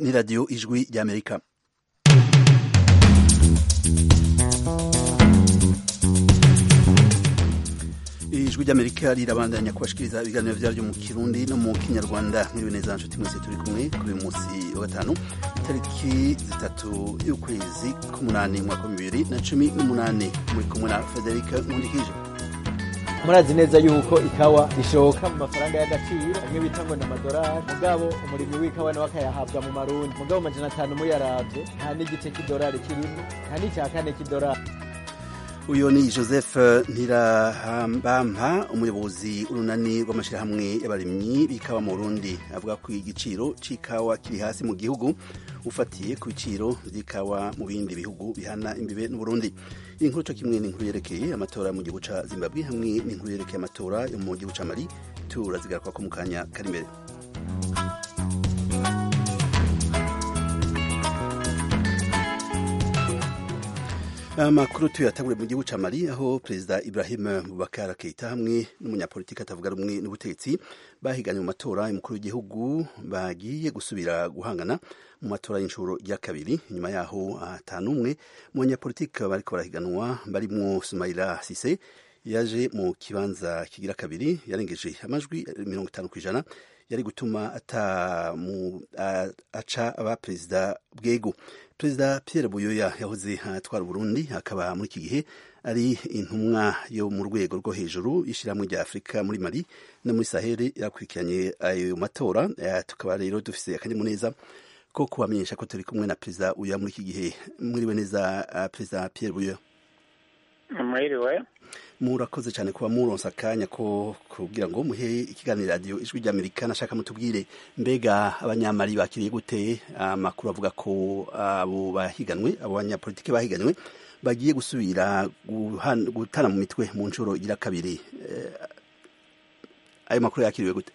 ni radiyo ijwi ry'amerika ijwi ry'amerika rirabandanya kubashikiriza ibiganiro vyaryo mu kirundi no mu kinyarwanda mwiriwe neza nshuti mwese turi kumwe kuri uyu munsi wa gatanu itariki zitatu y'ukwezi k'umunani mwaka wa bibiri na cumi n'umunani muri kumwe na federika nkundikije murazi neza yuko ikawa rishoka mu mafaranga y'agaciro amwe bita ngo ni amadolari mugabo umurimyi w'ikawa nawe akayahabwa mu marundi mugabo amajana atanu muyaravye nta n'igice c'idolari kirimo nta n'icya kane c'idolari uyu ni joseph ntirahambampa umuyobozi urunani rw'amashyirahamwe y'abarimyi b'ikawa mu burundi avuga ko igiciro c'ikawa kiri hasi mu gihugu ufatiye ku biciro vy'ikawa mu bindi bihugu bihana imbibe n'uburundi iyi nkuru co kimwe n'inkuru yerekeye amatora mu gihugu ca zimbabwe hamwe n'inkuru yerekeye amatora yo mu gihugu ca mali turazigaruka mu kanya kari imbere amakuru tuyatangure mu gihugu ca mali aho perezida ibrahim bubakar keita hamwe n'umunyapolitiki atavuga rumwe n'ubutegetsi bahiganye mu matora y'umukuru w'igihugu bagiye gusubira guhangana mu matora y'inshuro ya kabiri inyuma yaho atanumwe mu banyapolitiki bariko barahiganwa barimwo sumaila sise yaje mu kibanza kigira kabiri yarengeje amajwi mirongo itanu kw'ijana yari gutuma ata mu aca aba perezida bwego perezida Pierre Buyoya yahoze atwara Burundi akaba muri iki gihe ari intumwa yo mu rwego rwo hejuru y'ishyirahamwe rya Afurika muri Mali no muri Sahel yakurikiranye ayo matora tukaba rero dufise akanyamuneza ko kubamenyesha ko turi kumwe na perezida Uya muri iki gihe mwiriwe neza perezida Pierre Buyoya mwiriwe murakoze cyane kuba muronsa akanya ko kugira ngo muhe ikiganiro radiyo ijwi ry'amerika nashaka mutubwire mbega abanyamari bakiriye gute amakuru avuga ko abo bahiganwe abo banyapolitiki bahiganwe bagiye gusubira gutana mu mitwe mu nshuro igira kabiri ayo makuru yakiriwe gute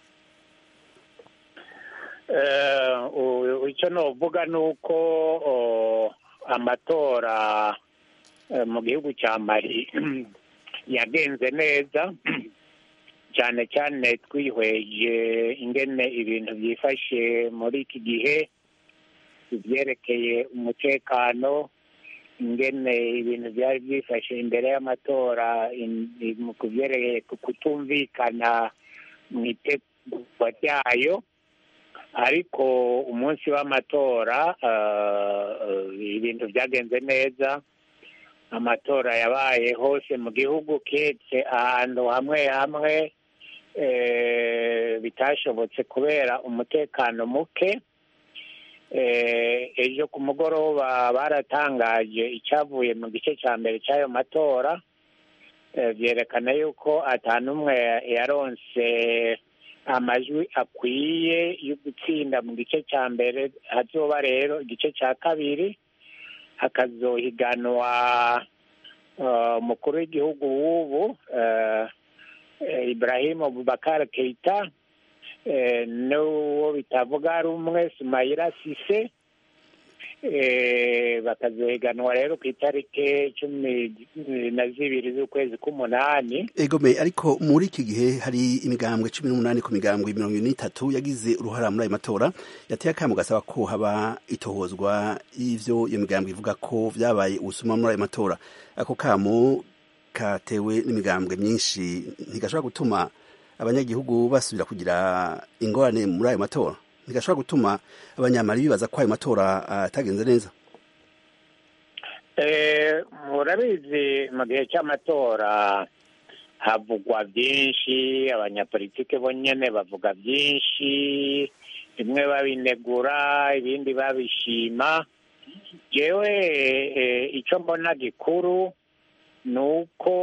icyo novuga ni uko amatora mu gihugu cya mari yagenze neza cyane cyane twihweje ingene ibintu byifashe muri iki gihe ibyerekeye umutekano ingene ibintu byari byifashe imbere y'amatora ku byerekeye kutumvikana mu itegurwa ryayo ariko umunsi w'amatora ibintu byagenze neza amatora yabaye hose mu gihugu ketse ahantu hamwe hamwe bitashobotse kubera umutekano muke ejo ku mugoroba baratangaje icyavuye mu gice cya mbere cy'ayo matora byerekana yuko atanumwe yaronse amajwi akwiye yo gutsinda mu gice cya mbere hazoba rero igice cya kabiri hakazohiganwa umukuru w'igihugu w'ubu Ibrahim Bubakar Keita n'uwo bitavuga rumwe Sumaila Sise bakazohiganwa rero ku itariki cumi na zibiri z'ukwezi k'umunani egome ariko muri iki gihe hari imigambwe cumi n'umunani ku migambwe mirongo ine n'itatu yagize uruhara muri ayo matora yateye akamo gasaba ko haba itohozwa y'ivyo iyo migambwe ivuga ko vyabaye ubusuma muri ayo matora ako kamo katewe n'imigambwe myinshi ntigashobora gutuma abanyagihugu basubira kugira ingorane muri ayo matora ntigashobora gutuma abanyamari bibaza ko ayo matora atagenze neza murabizi mu gihe cy'amatora havugwa byinshi abanyapolitike bonyine bavuga byinshi bimwe babinegura ibindi babishima yewe icyo mbona gikuru ni uko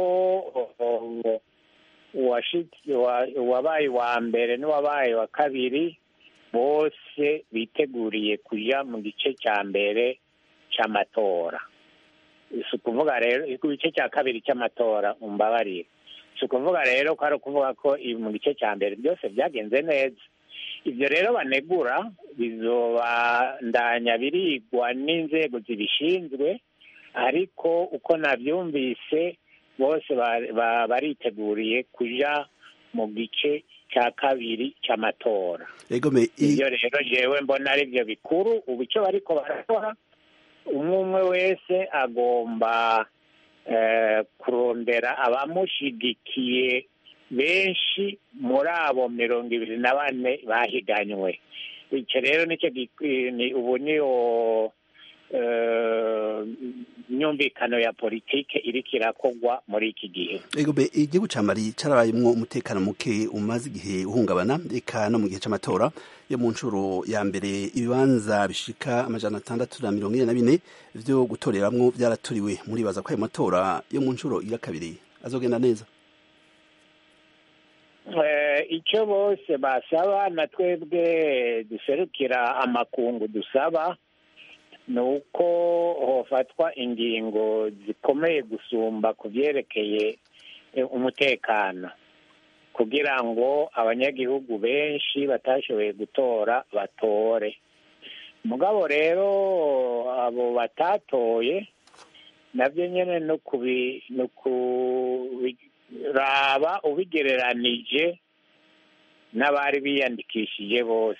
uwabaye uwa mbere n'uwabaye wa kabiri bose biteguriye kujya mu gice cya mbere cy'amatora si ukuvuga rero igice cya kabiri cy'amatora umbabarire si ukuvuga rero ko ari ukuvuga ko mu gice cya mbere byose byagenze neza ibyo rero banegura bizobandanya birigwa n'inzego zibishinzwe ariko uko nabyumvise bose bariteguriye kujya mu gice cya kabiri cy'amatora egome i- ibyo rero jewe mbona ari byo bikuru ubu icyo bariko barakora umwe umwe wese agomba eh, kurondera abamushigikiye benshi muri abo mirongo ibiri na bane bahiganywe icyo rero nicyo gikwi- ni ubu niyo eh, myumvikano ya politike iriko irakogwa muri iki gihe egome igihugu ca mali carabayemwo umutekano muke umaze igihe uhungabana eka no mu gihe c'amatora yo mu ncuro ya mbere ibibanza bishika amajana atandatu na mirongo ine na bine vyo gutoreramwo vyaraturiwe muribaza ko ayo matora yo mu ncuro ya kabiri azogenda neza Eh, icyo bose basaba na twebwe duserukira amakungu dusaba ni uko hofatwa ingingo zikomeye gusumba ku byerekeye eh, umutekano kugira ngo abanyagihugu benshi batashoboye gutora batore mugabo rero abo batatoye nabyo nyine no kubi no kubiraba ubigereranije n'abari biyandikishije bose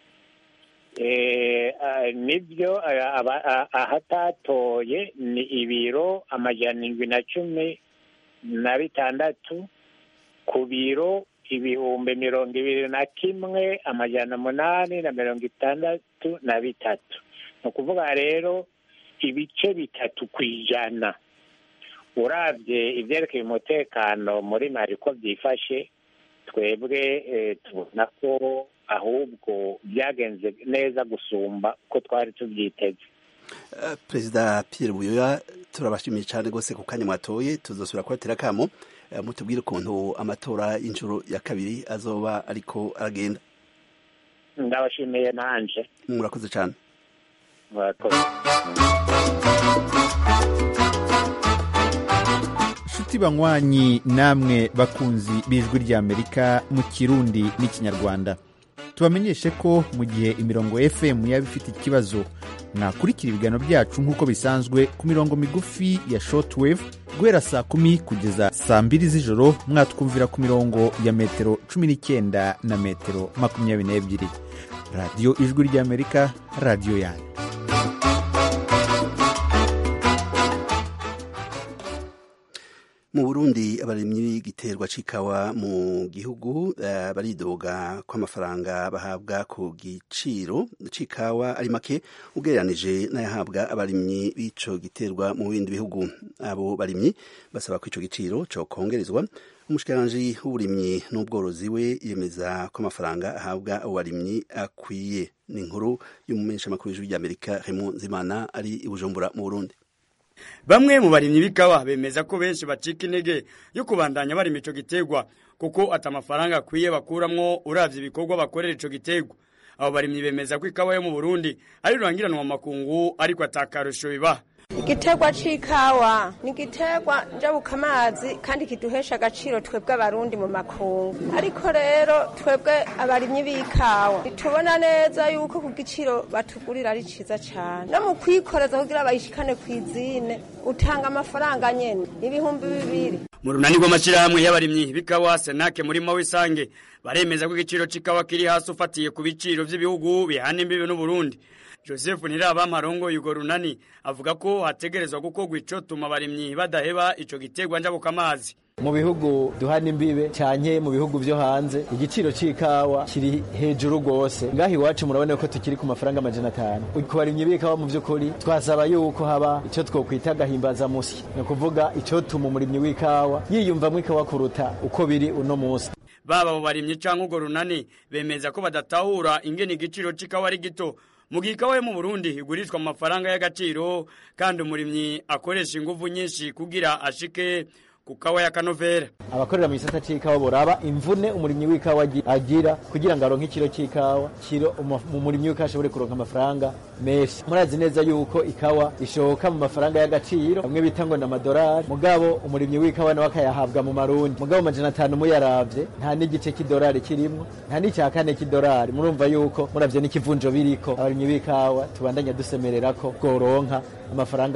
Eh, ah, nibyo ah, aba- ah, ahatatoye ni ibiro amajana indwi na cumi na bitandatu ku biro ibihumbi mirongo ibiri na kimwe amajana umunani na mirongo itandatu na bitatu ni ukuvuga rero ibice bitatu ku ijana urabye ibyerekeye umutekano muri mari ko byifashe twebwe eh, tubona ko ahubwo byagenze neza gusumba uko twari tubyiteze Eh, perezida pierre buyoya turabashimiye cyane rwose ku kanya mwatoye tuzosubira kubatera akamo eh, mutubwire ukuntu amatora y'inshuro ya kabiri azoba ariko aragenda ndabashimiye nanje murakoze cyane murakoze nshuti banywanyi namwe bakunzi b'ijwi ry'amerika mu kirundi n'ikinyarwanda tubamenyeshe ko mu gihe imirongo fm yaba ifite ikibazo mwakurikira ibiganiro byacu nk'uko bisanzwe ku mirongo migufi ya shortwave guhera saa kumi kugeza saa mbiri z'ijoro mwatwumvira ku mirongo ya metero cumi n'icyenda na metero makumyabiri n'ebyiri radiyo ijwi ry'amerika radiyo yanyu mu burundi abarimyi b'igiterwa c'ikawa mu gihugu eh, baridoga ko amafaranga bahabwa ku giciro c'ikawa ari make ugereranije n'ayahabwa abarimyi b'ico giterwa mu bindi bihugu abo barimyi basaba ko ico giciro cokongerezwa umushikiranganji w'uburimyi n'ubworozi we yemeza ko amafaranga ahabwa abo barimyi akwiye ni inkuru y'umumenyeshamakuru w'ijwi ry'amerika Raymond Nzimana ari i Bujumbura mu Burundi bamwe mu barimyi b'ikawa bemeza ko benshi bacika intege yo kubandanya barima ico giterwa kuko ati amafaranga akwiye bakuramwo uravye ibikorwa bakorera ico giterwa abo barimyi bemeza ko ikawa yo mu burundi ari rurangiranwa mu makungu ariko atakarusho bibaha igiterwa c'ikawa ni igiterwa njabukamazi kandi kiduhesha agaciro twebwe abarundi mu makungu ariko rero twebwe abarimyi b'ikawa tubona neza yuko ku giciro batugurira ari ciza cane no mu kwikoreza kugira bayishikane kw'izine utanga amafaranga nyene ibihumbi bibiri mu runani rw'amashirahamwe y'abarimyi b'ikawa senake muri mawisange baremeza ko igiciro c'ikawa kiri hasi ufatiye ku biciro vy'ibihugu bihana imbibi n'uburundi joseph ntirabama arongoye urwo runani avuga ko hategerezwa gukorwa icotuma abarimyi badaheba ico giterwa njabukamazi mu bihugu duhana imbibe canke mu bihugu vyo hanze igiciro c'ikawa kiri hejuru rwose ngaha iwacu murabona ko tukiri ku mafaranga amajana atanu ku barimyi b'ikawa mu vy'ukuri twasaba yuko haba ico twokwita agahimbaza musyi ni ukuvuga icotuma umurimyi w'ikawa yiyumvamwo ikawa kuruta uko biri uno musi baba abo barimyi canke urwo runani bemeza ko badatahura ingene igiciro c'ikawa ari gito mu gihe ikawa yo mu burundi igurishwa mu mafaranga y'agaciro kandi umurimyi akoresha inguvu nyinshi kugira ashike ku kawa ya kanovera abakorera mu gisata c'ikawa boraba imvune umurimyi w'ikawa agi- agira kugira ngo aronke ikiro c'ikawa kiro umu- umurimyi w'ikawa ashobore kuronka amafaranga menshi murazi neza yuko ikawa ishoka mu mafaranga y'agaciro bamwe bita ngo ni amadorari mugabo umurimyi w'ikawa nawe akayahabwa mu marundi mugabo amajana atanu muyaravye nta n'igice k'idorari kirimwo nta n'icya kane k'idorari murumva yuko muravye n'ikivunjo biriko abarimyi b'ikawa tubandanya dusemerera ko bworonka amafaranga afadika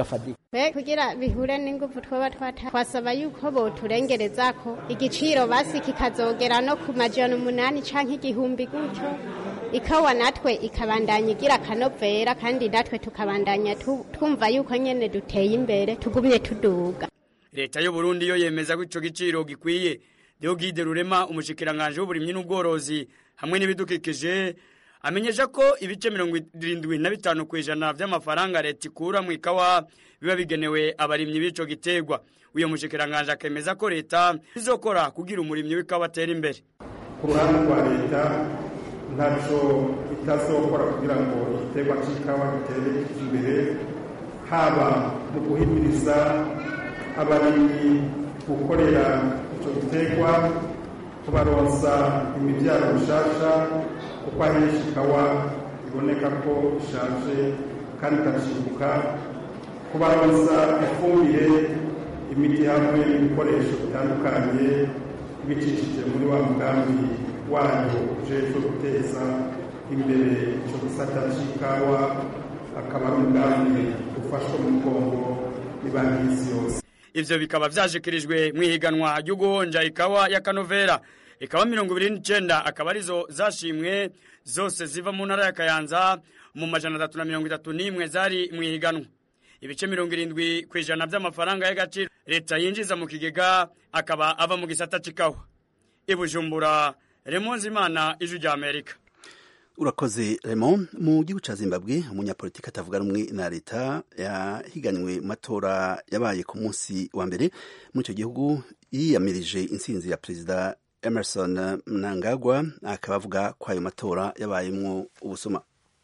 be kugira bihure n'ingufu twaba twata twasaba yuko boturengereza ko igiciro basi kikazogera no ku majana umunani canke igihumbi gutyo ikawa natwe ikabandanya igira akanovera kandi natwe tukabandanya tu- twumva yuko nyene duteye imbere tugumye tuduga leta y'u Burundi yo yemeza ko ico giciro gikwiye Deogide Rurema umushikiranganje w'uburimyi n'ubworozi hamwe n'ibidukikije amenyesha ko ibice mirongo irindwi na bitanu ku ijana vy'amafaranga leta ikura mu ikawa biba bigenewe abarimyi b'ico giterwa uyo mushikiranganje akemeza ko leta izokora kugira umurimyi w'ikawa atera imbere ku ruhande rwa leta ntacyo itazokora kugira ngo igiterwa cy'ikawa gitere imbere haba mu guhimiriza abarimyi gukorera icyo giterwa kubaronsa imibyaro mishasha kuko ahenshi ikawa iboneka ko ishaje kandi ikacimbuka kubaronsa ifumbire imiti hamwe n'ibikoresho bitandukanye bicishije muri wa mugambi wayo ujejwe guteza imbere icyo gisata cy'ikawa akaba ari umugambi ufashwe mu mugongo n'ibanki y'isi yose ivyo bikaba vyashikirijwe mw'ihiganwa ryo guhonja ikawa ya kanovera ikawa mirongo ibiri n'icenda akaba arizo zashimwe zose ziva mu ntara ya kayanza mu majana atatu na mirongo itatu n'imwe zari mw'ihiganwa ibice mirongo irindwi ku ijana vy'amafaranga y'agaciro leta yinjiza mu kigega akaba ava mu gisata c'ikawa ibujumbura remonzi imana ijwi rya amerika urakoze Raymond mu gihugu ca Zimbabwe umunyapolitiki atavuga rumwe na leta yahiganywe mu matora yabaye ku munsi wa mbere muri icyo gihugu yiyamirije intsinzi ya perezida Emerson Mnangagwa akaba avuga ko ayo matora yabayemwo ubusuma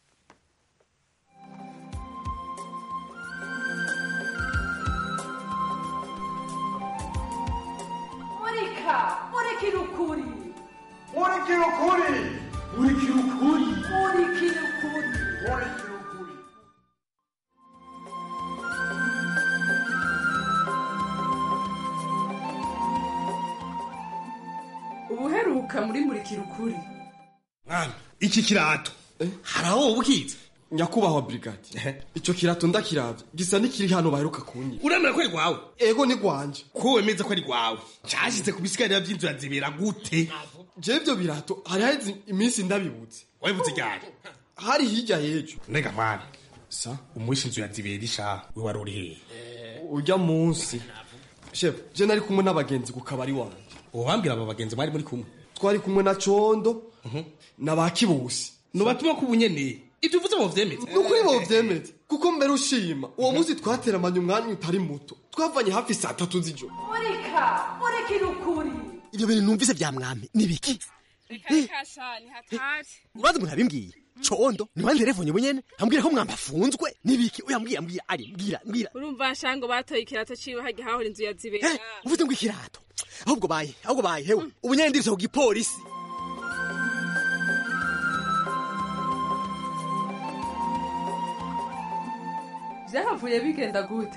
murika murikira ukuri murikira ukuri murikira ukuri murikira ukuri murikira ukuri ubuheruka muri murikira ukuri mwana iki kirato hari aho wowe ukizi nyakubahwa brigade icyo kirato ndakiravye gisa n'ikiri hano baheruka kunyi uremera ko ari rwawe ego ni rwanje ko wemeza ko ari rwawe cyashyize ku bisigarira by'inzu ya zibera gute je ivyo birato hari haheze iminsi ndabibutse wabibuze ryari hari hirya y'ejo mbega mwana sa umwishe inzu ya zibera isha we wari uri hehe urya munsi shefu je nari kumwe n'abagenzi ku kabari wanje ubambwira aba bagenzi mwari muri kumwe twari kumwe na condo na ba kibusi nubatuma ko ubunyene ibyo uvuze bo vyemeze ni ukuri bovyemeze kuko mbere ushima uwo munsi twateramanye umwanya utari muto twavanye hafi saa tatu z'ijoro murika murikira ukuri ibyo bintu numvise bya mwami ni biki rikasha ni hatari urazi umuntu abimbwiye condo ni wandi telefone bunyene ambwira ko mwamba afunzwe ni biki oya mbwira mbwira ari mbwira mbwira urumva nshango batoye ikirato ciwe hajya hahora inzu ya zibera Eh, uvuze ngo ikirato ahubwo baye ahubwo baye hewe ubunyene ndiritse ku gipolisi vyahavuye bigenda gute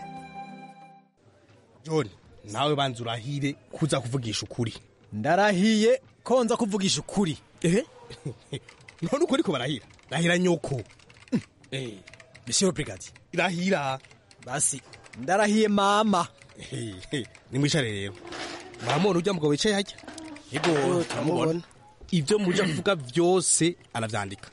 john nawe banza urahire kuza kuvugisha ukuri ndarahiye ko nza kuvugisha ukuri ehe none uko ariko barahira rahira nyoko eh monsieur brigade irahira basi ndarahiye mama nimwicare rero baramubona urya mugabo wicaye hajya yego turamubona ibyo muja kuvuga byose aravyandika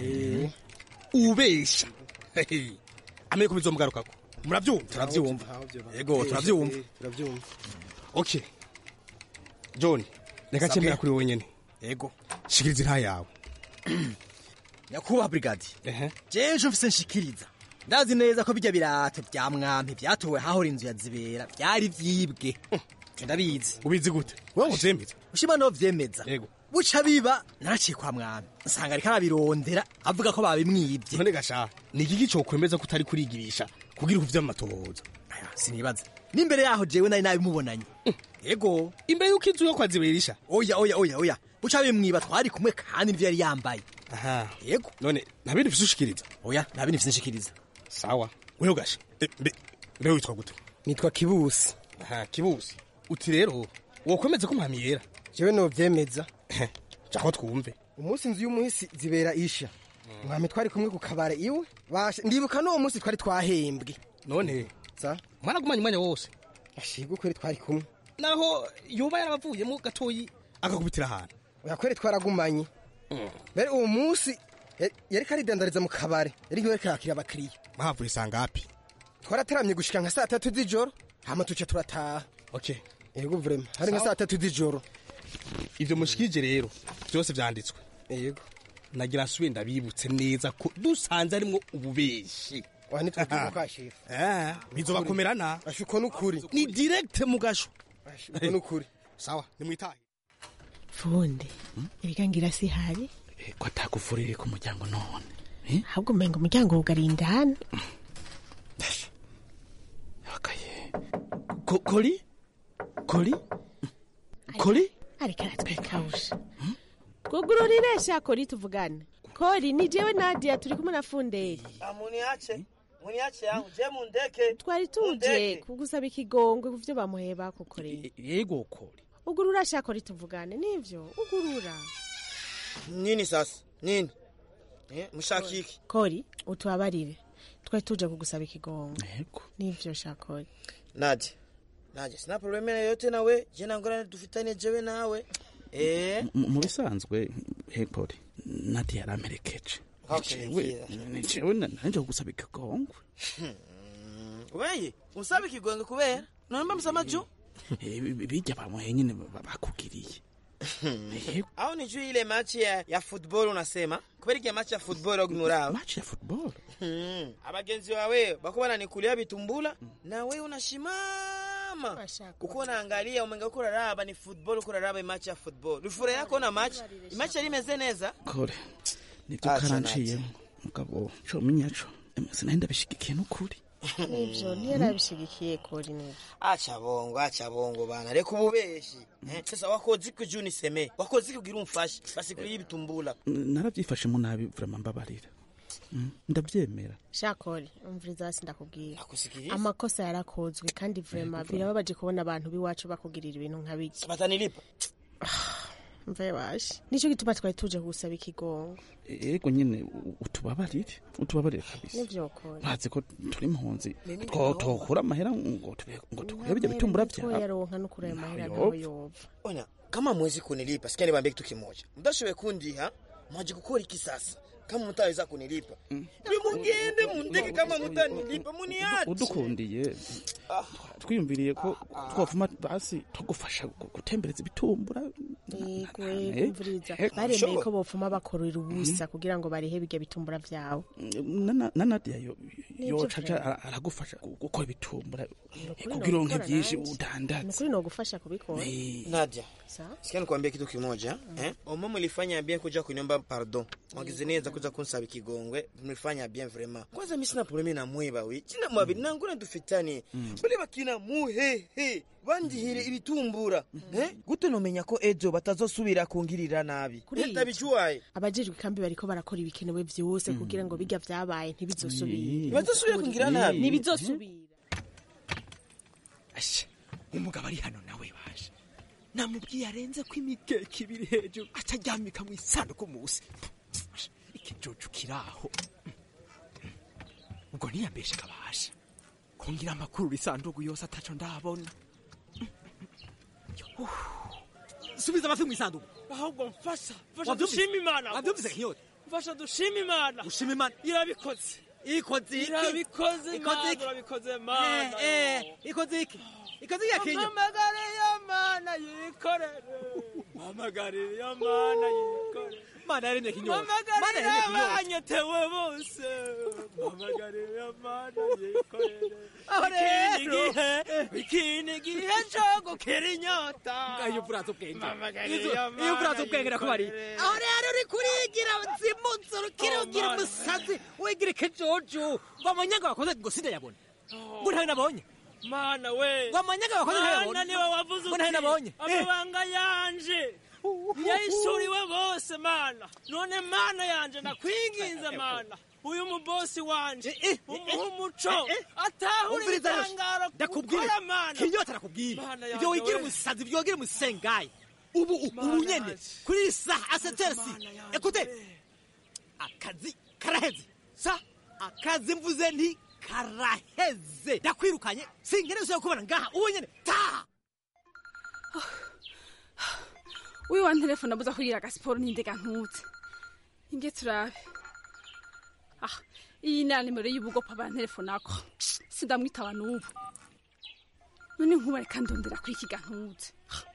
ubesha amenye ko bizomugarukako muravyumva turavyumva yego turavyumva turavyumva okay john reka Sabwe. cemera kuri wowe nyene yego shikiriza inta yawe nyakubahwa brigade jeje mfise nshikiriza ndazi neza ko bijya birato bya mwampi byatowe hahora inzu ya zibera byari vyibwe Je ndabizi ubizi gute wewe uvyemeza ushima no vyemeza yego buca biba naraciye kwa mwami nsanga ariko arabirondera avuga ko babimwibye none gasha ni igiki cokwemeza ko utari kurigirisha kugira uvye amatohoza sinibaza n'imbere yaho jewe nari nabimubonanye yego imbere yuko inzu yo kwa ziberisha oya oya oya oya buca bimwiba twari kumwe kandi nivyo yari yambaye aha yego none nta bindi ufise ushikiriza oya nta bindi mfise nshikiriza sawa wewe gasha Eh, mbe mbe witwa gute nitwa kibusi aha kibusi uti rero wokwemeza ko mpami yera jewe novyemeza cako twumve umunsi inzu y'umuhisi zibera isha mwami twari kumwe ku kabare iwe basha ndibuka n'uwo munsi twari twahembwe none za mwaragumanye umwanya wose ashiga kweri twari kumwe naho yoba yarabavuyemo gatoyi agakubitira ahantu oya kweri twaragumanye mbere uwo munsi yari- yariko aridandariza mu kabare yariko yariko yakira abakiriya mwahavuye sangapi twarateramye gushika nka saa tatu z'ijoro hama tuca turataha okay yego vrema hari nka saa tatu z'ijoro ivyo mushikije rero byose vyanditswe yego nagira nsubire ndabibutse neza ko dusanze arimwo ububeshi wa nitwe tuvuga shefu eh bizobakomerana ashuko n'ukuri ni direct mu gasho uko n'ukuri sawa nimwitahe fundi ibigangira si hari ko atagufurire ku muryango none ahubwo umenga umuryango wugariye indani Ko- kori kori kori ariko aratwikawusha twugururire sha kori tuvugane kori ni jewe nadia turi kumwe na funderi muniache muniache yangu je mundeke twari tuje Mundeke. kugusaba ikigongwe ku vyo bamuheye bakukoreye yego kori ugurura sha kori tuvugane nivyo ugurura nini sasa nini eh mushaka iki kori utubabarire twari tuje kugusaba ikigongwe nivyo sha kori naje naje sina probleme yoyote nawe je nangorane dufitanye jewe nawe eh M- mu bisanzwe he kori nati yaramperekeje Okay, Nicewe- ngira. nicewe na- nanje kugusaba ikigongwe weye usaba ikigwenge kubera none msama juu Eh, bi- bijya bamuhe nyine ba- bakugiriye au ni juu ile machi ya, ya football unasema kubera ile machi ya football ogimuraba machi ya football hmm. abagenzi wawe bako bananikulia bitumbula na wewe unashimama uko unaangalia umenga uko uraraba ni football uko uraraba imachi ya football rufura yako na machi imachi yari imeze neza kore nibyo Acha karanciyemo mugabo co minyaco sinahenda bishigikiye n'ukuri nivyo ntiyarabishigikiye kori nivyo acha bongo acha bongo bana reka ububeshi eh? sasa wakoze iki juu niseme wakoze iki kugira umfashe basi kuri ibitumbula narabyifashemo nabi vrama mbabarira Mm, ndabyemera sha kori umviriza hasi ndakubwira Nakusikiliza. amakosa yarakozwe kandi vrema birababaje kubona abantu b'iwacu bakugirira ibintu nka biki batanilipa mve washe nico gituma twari tuje kugusaba ikigongo ego nyine u- utubabarire utubabarire kabisa nivyo kori bazi ko turi impunzi two tokura amahera ngo tube- ngo tukure bijya bitumbura Nitwo byawe yaronka n'ukuri ayo mahera Ntaho ntaho yopfa. yova ona kama mwezi kunilipa sikia niwaambie kitu kimoja mtashowe kundiha mwaje gukora iki sasa kama mutaweza kunilipa nimugende mundeke kama mutanilipa muniache udukundiye twiyumviriye ko twavuma basi tugufasha gu- gutembereza ibitumbura yego Eh, yego mviriza eh, baremeye sure. ko bopfuma bakorera ubusa kugira ngo barihe bijya bitumbura vyawe na na- na nadia yo Nivyo yoca aja vrema. ara- aragufasha gu- gukora ibitumbura Nukuri kugira uronke nokora byinshi nanje. udandaze nukuri nogufasha kubikora Nadia, Sawa. sikia nikwambie kitu kimoja eh? Omo mlifanya bien kuja kuniomba pardon, mwagize neza kuja kunsaba ikigongwe, mlifanya bien vraiment. Kwanza mimi sina probleme na mwiba we, china mwabi nanguna dufitani bale bakina muhehe bandihire ibitumbura eh? gute nomenya ko ejo batazosubira kungirira nabi Kuri ivyo, ndabijuwaye abajejwe kambi bariko barakora ibikenewe vyose kugira ngo bijya vyabaye ntibizosubire Ntibazosubira kungira nabi. ntibizosubira asha umugabo ari hano nawe baje namubwiye arenze ko imikeke ibiri hejuru ataryamika mu isanduku musi ikijojo kiraho ubwo ntiyambeshe kabasha kungira amakuru isanduku yose ataco ndabona subiza amafi mu isanduku ahubwo mfasha mfasha Wavyumvise? dushima imana wavyumvise nkiyota mfasha dushima imana ushima imana irabikoze ikoze iki irabikoze ikoze imana iki urabikoze mana Eh, eh, ikoze iki ikoze iki yakinya mpamagariye mana yikorere mpamagariye mana yikorere mana yaremye kinyota mana mpamagarire yaremye kinyota abanyetewe bose mpamagarire mana yikorere Aho ikindi rero. gihe ikindi gihe cyo gukira inyota iyo uvuraza ubwenge mpamagarire Iyo- mana iyo uvuraza ubwenge nakubari yikorere. aho rero uri kurigira zimutse urukiri ugira umusazi wigira ikijojo wamanyaga wakoze ngo sindayabona ngo ntawe nabonye mana we wamanyaga wakoze mana ntayabona niwe wavuze ngo ntawe nabonye uti amabanga yanje yahishuriwe bose mana none mana yanje ndakwinginze mana uyu mubosi wanje umuha umuco atahura umviriza yose ibitangaro ndakubwire gukora mana kinyota arakubwira Mana ibyo yanjye wigira we. umusazi ibyo wigira umusengayi ubu ubu nyene kuri iyi saha aseteresi ekute akazi karaheze sa akazi mvuze nti karaheze ndakwirukanye sinkeneye usubira kubona ngaha ubu nyene taha wiwe wa telefone abuza kugira agasiporo n'indega ntutse inge turabe ah iyi ni nimero y'ubugopa ba telefone ako sindamwitaba n'ubu none nkuba reka ndondera kuri iki gantutse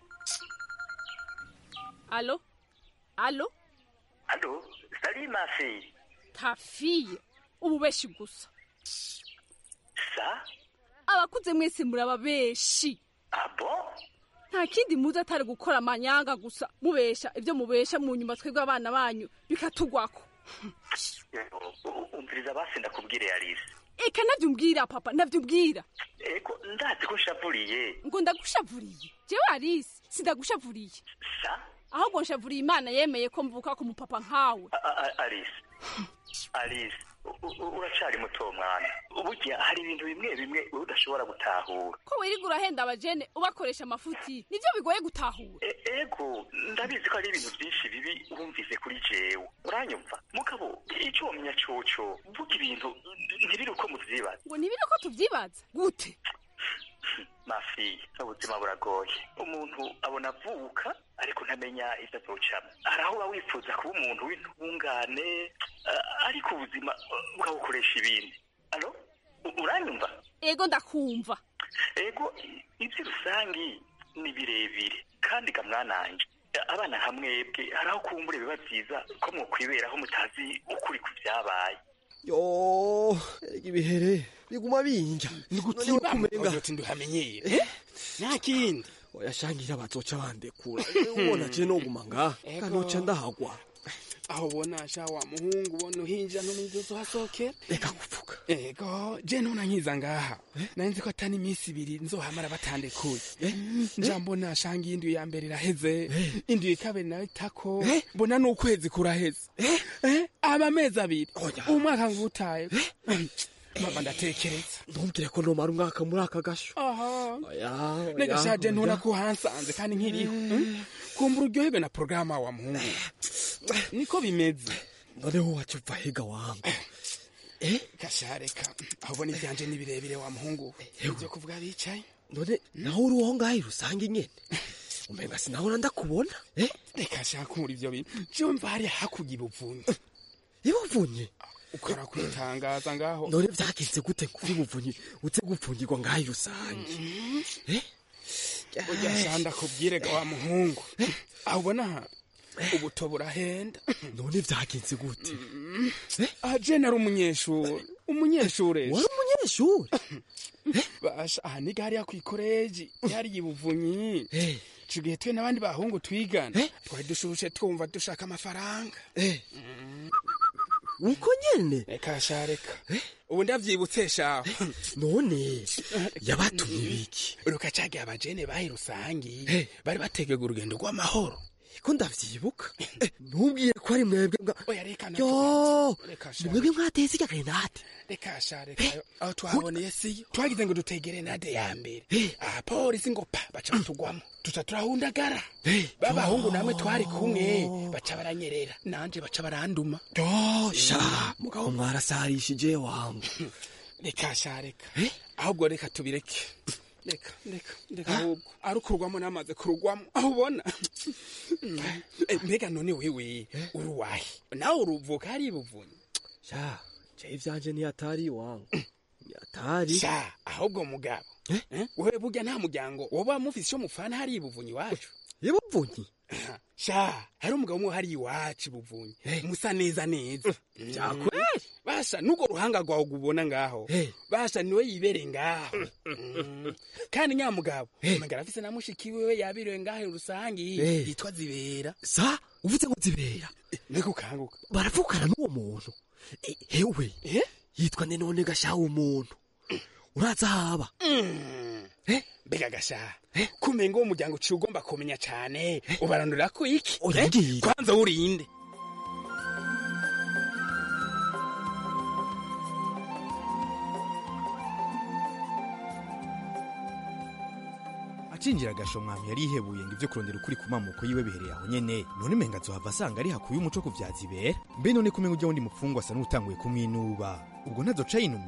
alo alo Allô Salut ma fille. ta fiye ubu beshi gusa Ça abakuze mwese muraba beshi Ah bon nta kindi muzi atari gukora amanyanga gusa mubesha ibyo mubesha mu nyuma twebwe abana banyu bikatugwako umviriza basi ndakubwire Alice. eka navyumbwira papa navyumbwira Ego ndazi ko nshavuriye. ngo ndagushavuriye jewe arisi sindagushavuriye Sa ahubwo nshavuriye imana yemeye ko mvuka ku mupapa nkawe A- a- Alice. Alice u- u- uracari muto mwana. Burya hari ibintu bimwe bimwe wowe udashobora gutahura. ko wirirwa urahenda abajene ubakoresha amafuti nivyo bigoye gutahura E- Ego ndabizi ko hari ibintu byinshi bibi wumvise kuri jewe. Uranyumva? Mugabo icyo wamenya coco vuga ibintu ntibiri uko muvyibaza. ngo ntibiri ko tuvyibaza gute mafi ubuzima buragoye umuntu abona avuka ariko ntamenya ibyo azocamo hari aho uba wifuza kuba umuntu w'intungane eh, ariko ubuzima eh, bukabukoresha ibindi alo U- uranyumva ego ndakumva ego i- ibyo rusangi ni birebire kandi ga mwananje Eh, abana nka mwebwe hari aho kumbura biba byiza ko mwokwiberaho mutazi ukuri ku byabaye yo erega ibihere biguma binja Nigutiba kumenga uti nduhamenyere nta kindi oyashangira bazoca bandekura ubona je noguma ngaha Ego. kanoca ndahagwa aho ubona sha wa muhungu ubona uhinja ntumizi uzohasokera reka kuvuga ego je ntuna nkiza ngaha nari nzi ko atari iminsi ibiri nzohamara batandekuye nja mbona shanga iyindi ya mbere iraheze indi ya kabiri nayo itako mbona n'ukwezi kuraheze Eh, aba amezi abiri umwaka ngutaye mama ndatekereza ntumbwire ko nomara umwaka muri aka gasho aha oya negashaje oya. ntuna ko hansanze kandi nkiriho Mm? kumbura uryoherwe na porogaramu wa muhungu niko bimeze noneho waca uva higa wangu gashareka aho ubona ibyanje ni birebire wa muhungu ibyo kuvuga bicaye none naho uri uwo ngaho rusange nyene umenga sinahora ndakubona reka shaka muri ibyo bintu jewe mva hariya hakurya ibuvunyi ibuvunyi ukora kwitangaza ngaho none vyagenze gute kuri buvunyi uze gupfungirwa ngaho rusange urya sha ndakubwire ga wa muhungu aho ubona aha ubuto burahenda none vyagenze gute aha je nari umunyeshuri umunyeshuri wari umunyeshuri basha aha niga hariya kw'ikoreji yari ibuvunyi tugiye twe n'abandi bahungu twigana twari dushushe twumva dushaka amafaranga uko nyene reka sha reka ubu ndavyibutse shaho none yabatumye ibiki rukacagiye abajene bahi rusangi bari bategega urugendo rw'amahoro ko ndavyibuka ntubwiye ko ari mwebwe nga oya reka na yo reka ni sha mwebwe mwateze irya grenade reka sha reka aho twahaboneye siyo twagize ngo dutegere nade ya mbere aha polisi ngo pa baca batugwamo tuca turahundagara babahungu namwe twari kumwe baca baranyerera nanje baca baranduma yo sha mugabo mwarasarishije wangu reka sha reka ahubwo reka tubireke reka reka reka ahubwo arukurwamo namaze kurugwamo aho ubona Eh, mbega none wewe uri uwahe nawe uruvuka hari ibuvunyi sha je ivyanje ntiyatari wangu ntiyatari sha ahubwo mugabo Eh, wewe burya nta muryango woba mufise ico mufana hari ibuvunyi iwacu ibuvunyi sha hari umugabo umwe hari iwacu ibuvunyi musa neza neza vyakweli basha nugo ruhanga rwawe ubona ngaho basha niwe yibereye ngaho Mm. kandi nyamugabo umugabo afise na mushiki wiwe yabiriwe ngaho rusangi Eh. yitwa zibera sa uvuze ngo zibera mbega ukanguka baravukana n'uwo muntu Eh, hewe yitwa nde none gashaha umuntu uraza haba mbega gasha kumenga uwo muryango uciye ugomba kumenya cane ubarandurira ko iki Oya, Eh? ngiye. kwanza urinde acinjira agashomwami yari yihebuye ngo ibyo kurondera ukuri ku mamuko yiwe bihereye aho nyene none menga azohava asanga ari hakuye umuco ku vyazibera mbe none kumenga ujya wundi mupfungwa asa n'utanguye kumwinuba ubwo ntazoca yinumira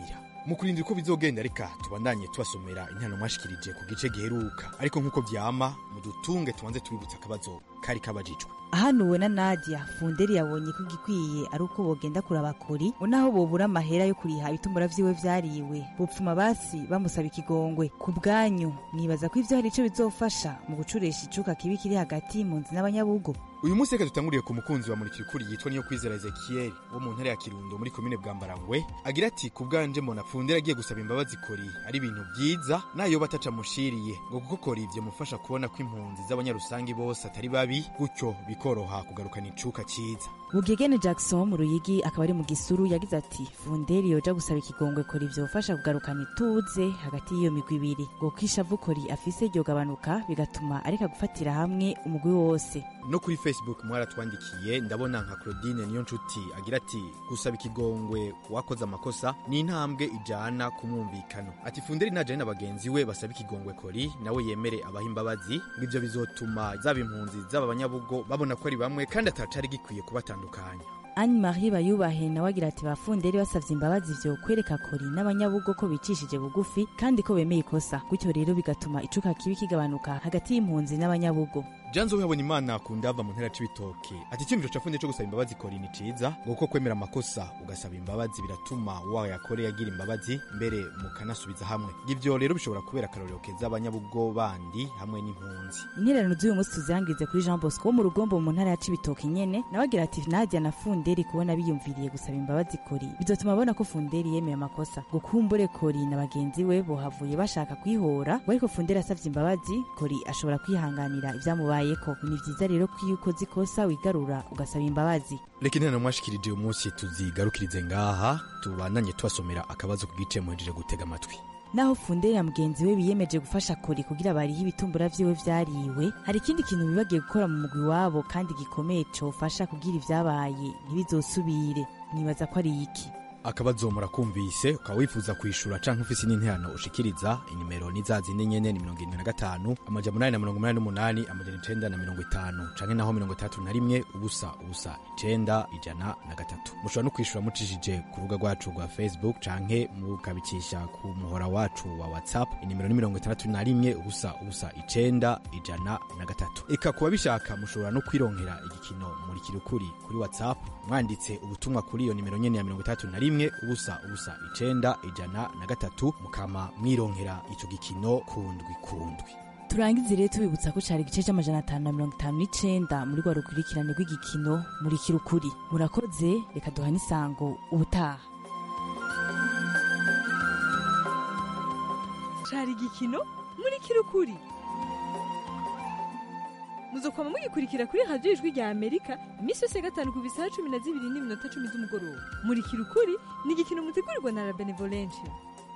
mu kurindira uko bizogenda reka tubandanye tubasomera intano mwashikirije ku gice giheruka ariko nk'uko vyama mudutunge tubanze tubibutsa akabazo kari kabajijwe hanuwe na nadia funderi yabonye ko igikwiye ari uko bogenda kuraba kuri unaho bobura amahera yo kuriha ibitumbura vyiwe vyariwe bupfuma basi bamusaba ikigongwe ku bwanyu nibaza ko ivyo hari ico bizofasha mu gucuresha icuka kibi kiri hagati mu nzi n'abanyabugo uyu munsi reka dutanguriye ku mukunzi wa murikira ukuri yitwa niyo kwizera ezekiyeli wo mu ntara ya kirundo muri komine bwambarangwe agira ati ku bwanje mbona fundera agiye gusaba imbabazi kori ari ibintu byiza nayo bataca mushiriye ngo kuko kori ivyo mufasha kubona ko impunzi z'abanyarusangi bose atari babi gutyo bikoroha kugarukana icuka ciza bugegene jackson mu ruyigi akaba ari mu gisuru yagize ati funderi yoja gusaba ikigongwe kora ivyofasha kugarukana ituze hagati y'iyo migwi ibiri ngo ko ishavu kori afise ryogabanuka bigatuma areka gufatira hamwe umugwi wose no kuri facebook mwaratwandikiye ndabona nka claudine niyo nshuti agira ati gusaba ikigongwe wakoze amakosa ni intambwe ijana ku mwumvikano ati funderi najane na bagenzi we basaba ikigongwe kori nawe yemere abaha imbabazi ngo ivyo bizotuma zaba impunzi zaba abanyabugo babona ko ari bamwe kandi atacari gikwiye kubatandukanya anne marie bayubahe nawe agira ati bafunderi basavye imbabazi vyo kwereka kori n'abanyabugo ko bicishije bugufi kandi ko bemeye ikosa gutyo rero bigatuma icuka kibi kigabanuka hagati y'impunzi n'abanyabugo janzo wihabona imana akunda ava mu ntera c'ibitoke ati icyumviro cafunde co gusaba imbabazi kori ni ciza ngo kuko kwemera amakosa ugasaba imbabazi biratuma wayakoreye agira imbabazi mbere mukanasubiza hamwe ivyo rero bishobora kubera akarorero keza abanyabugo bandi hamwe n'impunzi intererano z'uyu munsi tuzirangirize kuri jean bosco wo mu rugombo mu ntara ya cibitoke nyene nawe agira ati nadia na funderi kubona biyumviriye gusaba imbabazi kori bizotuma abona ko funderi yemeye amakosa ngo kumbure kori na bagenzi we bohavuye bashaka kwihora ngo ariko funderi asavye imbabazi kori ashobora kwihanganira ivyamubaye ko ni vyiza rero ko iyo ukoze ikosa wigarura ugasaba imbabazi reka intana mwashikirije uyu munsi tuzigarukirize ngaha tubandanye tubasomera akabazo ku gice muhejeje gutega amatwi naho funderi na mugenzi we biyemeje gufasha kori kugira barihe ibitumbura vyiwe vyariwe hari ikindi kintu bibagiye gukora mu mugwi wabo kandi gikomeye cofasha kugira ivyabaye ntibizosubire nibaza ko ari iki akabazo murakumvise ukaba wifuza kwishura canke ufise n'interano ushikiriza inimero ni za zindi nyene ni mirongo irindwi na gatanu amajana umunani na mirongo umunani n'umunani amajana icenda na mirongo itanu canke naho mirongo itandatu na rimwe ubusa ubusa icenda ijana na gatatu mushobora no kwishura mucishije ku rubuga rwacu rwa facebook canke mukabikisha ku muhora wacu wa whatsapp inimero ni mirongo itandatu na rimwe ubusa ubusa icenda ijana na gatatu eka kuba bishaka mushobora no kwironkera igikino murikira ukuri kuri whatsapp mwanditse ubutumwa kuri iyo nimero nyene ya mirongo itandatu na rimwe ubusa ubusa icenda ijana na gatatu mukama mwironkera ico gikino kundwi kundwi turangize rero tubibutsa ko cari igice c'amajana atanu na mirongo itanu n'icenda muri rwa rukurikirane rw'igikino murikira ukuri murakoze reka duhane isango ubutaha cari igikino murikira ukuri muzokwama mugikurikira kuri radiyo ijwi rya amerika iminsi yose ya gatanu ku bisaha cumi na zibiri n'iminota cumi z'umugoroba murikira ukuri ni igikino mutegurirwa na la benevolencia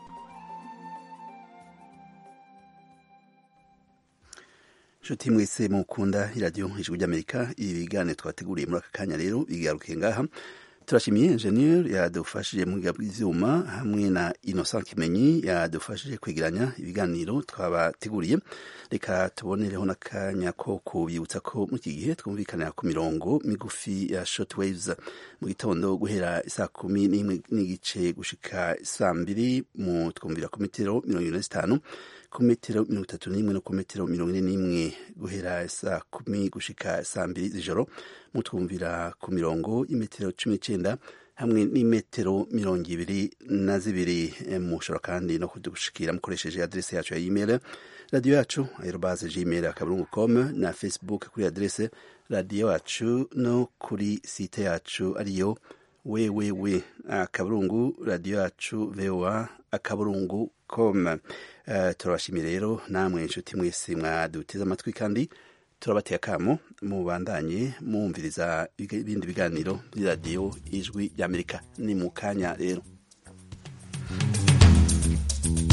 nshuti mwese mukunda iradiyo ijwi ry'amerika ibi biganiro twateguriye muri aka kanya rero bigarukiye ngaha turashimiye enjeniyeri yadufashije mu biga bw'ivyuma hamwe na innocent kimenyi yadufashije kwegeranya ibiganiro twabateguriye reka tubonereho n'akanya ko kubibutsa ko muri iki gihe twumvikanira ku mirongo migufi ya shortwaves mu gitondo guhera isaa kumi n'imwe n'igice gushika saa mbiri mu twumvira ku metero mirongo ine na zitanu ku metero mirongo itatu n'imwe no ku metero mirongo ine n'imwe guhera saa kumi gushika saa mbiri z'ijoro mutwumvira ku mirongo y'imetero cumi n'icenda hamwe n'imetero mirongo ibiri na zibiri mushobora kandi no kudushikira mukoresheje adrese yacu ya email radiyo yacu aerobaze gmail akaburungu com na facebook kuri adrese radiyo yacu no kuri site yacu ariyo wewewe akaburungu radiyo yacu voa akaburungu com uh, turabashimiye rero namwe inshuti mwese mwaduteze amatwi kandi turabateye akamo mubandanye mwumviriza ibindi biganiro by'iradiyo ijwi ry'amerika ni mu kanya rero